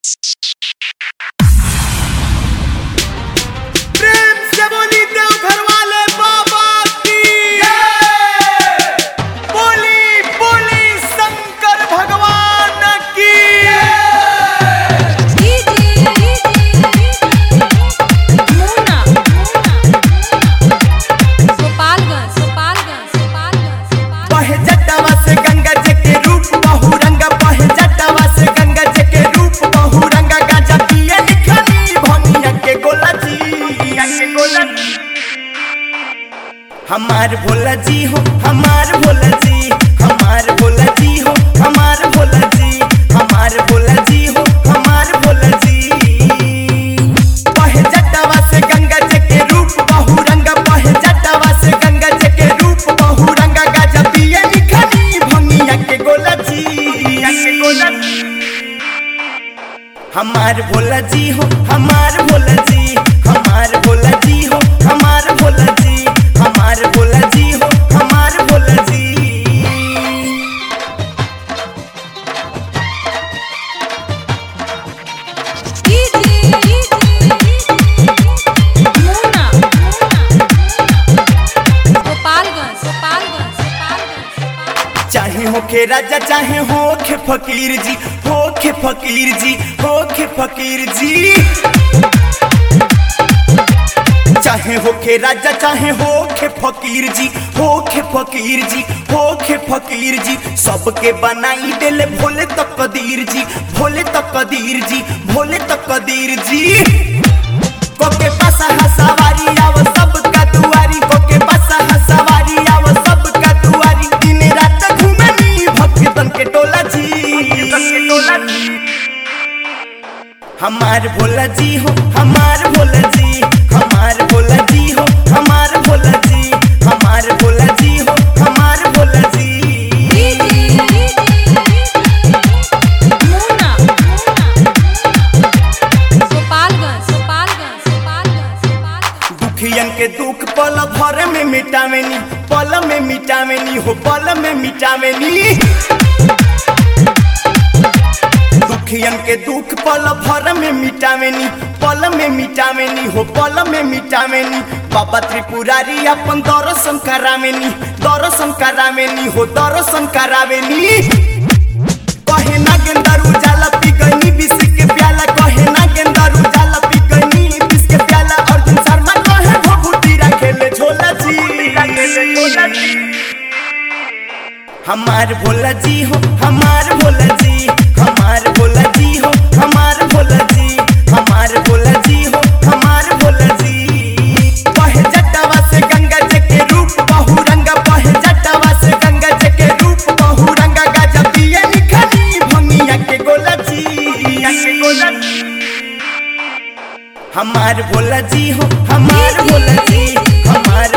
प्रेम से बोली देव घर वाले बाबा की बोली बोली शंकर भगवान की बहे जटावा से गंगा जी के रूप बहुरंगा बहे जटावा से गंगा जी के रूप बहुरंगा गाजा पिए निखनी भनिया के गोला जी के गोला जी हमार भोला जी हो हमार भोला जी हमार भोला जी हो हमार भोला जी हमार भोला जी हो हमार भोला जी बहे जटावा से गंगा जी के रूप बहुरंगा बहे जटावा से गंगा जी के रूप बहुरंगा गाजा पिए निखनी भंगिया के गोला जी के गोला जी हमार भोला जी हो हमार भोला जी हमार भोला जी हो हमार भोला जी हमार भोला जी हो हमार भोला जी चाहे होखे राजा चाहे होखे फकीर जी होखे फकीर जी होखे फकीर जी चाहे होखे राजा चाहे होखे फकीर जी होखे फकीर जी होखे फकीर जी सबके बनाई देले भोले तक कदीर जी भोले तक कदीर जी भोले तक कदीर जी कोके पासा हसवारी आव सबका दुआरी कोके पासा हसवारी आव सबका दुआरी दिन रात घूमनी भक्तन के टोला जी हमार भोला जी हो हमार भोला जी हमार भोला जी हो हमार भोला जी हमार भोला जी हो हमार भोला जी दुखियन के दुख पल भर में मिटावेनी पल में मिटावेनी हो पल में मिटावेनी दुखियन के दुख पल भर में मिटावेनी पल में मिटावेनी हो पल में मिटावेनी बाबा त्रिपुरारी अपन दर्शन करावेनी दर्शन करावेनी हो दर्शन करावेनी कहे ना गेंदारू जाला पी गईनी विष के प्याला कहे ना गेंदारू जाला पी गईनी विष के प्याला अर्जुन शर्मा कहे भभूति रखेले झोला जी हमार भोला जी हो हमार भोला जी हमार भोला जी हो हमार भोला जी हमार भोला जी हो हमार भोला जी बहे जटावा से गंगा जी के रूप बहुरंगा बहे जटावा से गंगा जी के रूप बहुरंगा गाजा पिए निखनी भंगिया के गोला जी के गोला जी हमार भोला जी हो हमार भोला जी हमार